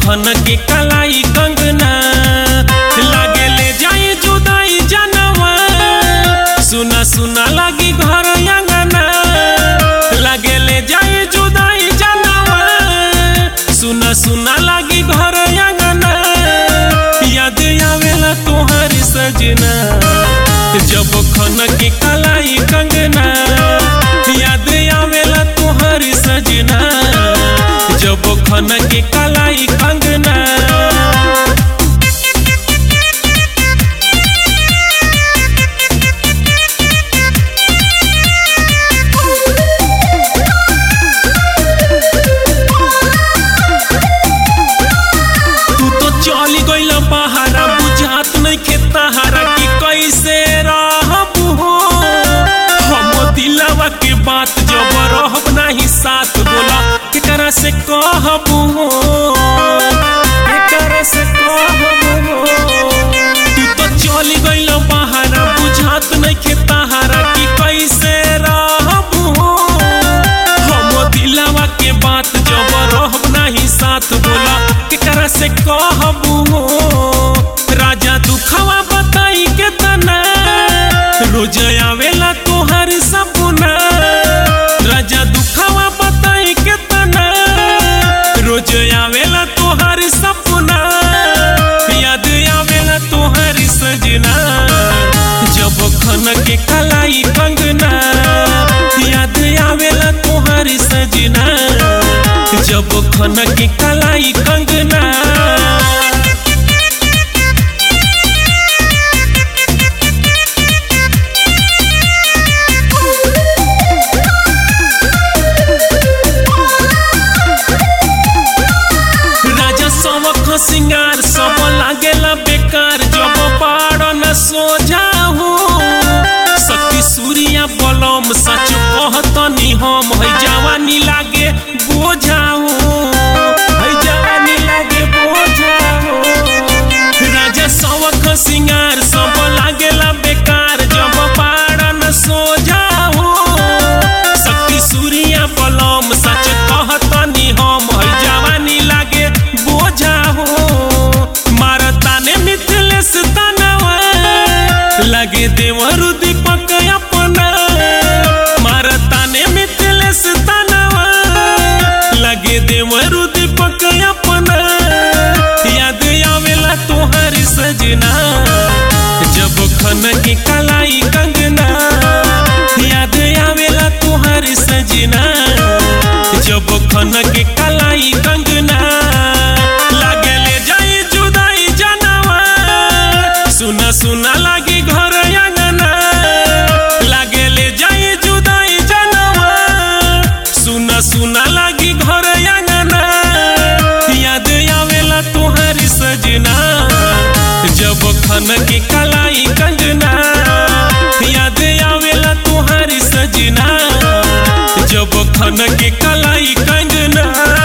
खन के कलाई कंगना लागे ले जाई जुदाई जनवा सुना सुना लागी घर अंगना लागे ले जाई जुदाई जनवा सुना सुना लागी घर अंगना याद आवेला तोहर सजना जब खन के कलाई कंगना याद आवेला तोहर सजना जब खन के कलाई कंगना तू तो चली गइल बहारा बुझात नहीं खेताहारा कि कैसे रहब हो हम दिलवा के बात जब रहब नहीं साथ बोला केकरा से कहब हो केकरा से कहब हो तू तो चली गइल बहारा बुझात नहीं खेताहारा कि कैसे रहब हो हम दिलवा के बात जब रहब नहीं साथ बोला केकरा से कहबू हो राजा दुखवा बताई के तना रोज आवेला तोहर सपना राजा दुखवा बताई के तना रोज आवेला तोहर सपना याद आवेला तोहर सजना जब खन के कलाई कंगना याद आवेला तोहर सजना जब खन के कलाई कंगना राजा सबक सिंगार सब लागेला बेकार जब पाड़ न सोझा हो शक्ति सूर्या बलम सच कहतनी हम है जवानी लागे बोझा हो है जवानी लागे बोझा हो राजा सबक सिंगार सब लागेला बेकार जब पाड़ न सोझा हो शक्ति सूर्या बलम सच कहतनी हम है जवानी लागे बोझा हो मारताने मिथिलेश तनवा लगे देवरु दीपक अपना मारताने मिथिलेश तनवा लगे देवरु दीपक अपना याद आवेला तोहर सजना जब खन के कलाई कंगना याद आवेला तोहर सजना जब खन के कलाई कंगना लागे ले जाई जुदाई जनवा सुना सुना लागी घर अंगना लागे ले जाई जुदाई जनवा सुना सुना लागी घर अंगना याद आवेला तोहर सजना जब खन के कलाई कंगना याद आवेला तोहर सजना जब खन के कलाई कंगना